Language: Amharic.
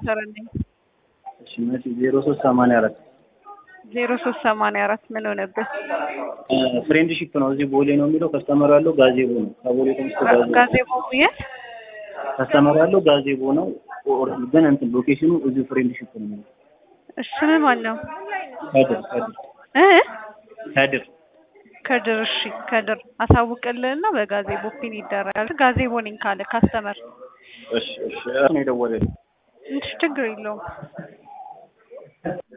ሞተረልኝ እሺ መሲ ዜሮ ሶስት ሰማንያ አራት ዜሮ ሶስት ሰማንያ አራት ምን ሆነብህ? ፍሬንድሺፕ ነው። እዚህ ቦሌ ነው የሚለው ከስተመሩ ያለው ጋዜቦ ነው። ከቦሌ ተነስቶ ጋዜቦ ጋዜቦ የት? ከስተመሩ ያለው ጋዜቦ ነው። ኦር ግን እንትን ሎኬሽኑ እዚሁ ፍሬንድሺፕ ነው የሚለው እሺ ስምህ ማን ነው? ከድር ከድር እ ከድር ከድር እሺ ከድር አሳውቅልህና በጋዜቦ ፒን ይደረጋል። ጋዜቦ ነኝ ካለ ካስተመር እሺ እሺ እሱ ነው የደወለልኝ። እሺ ችግር የለውም።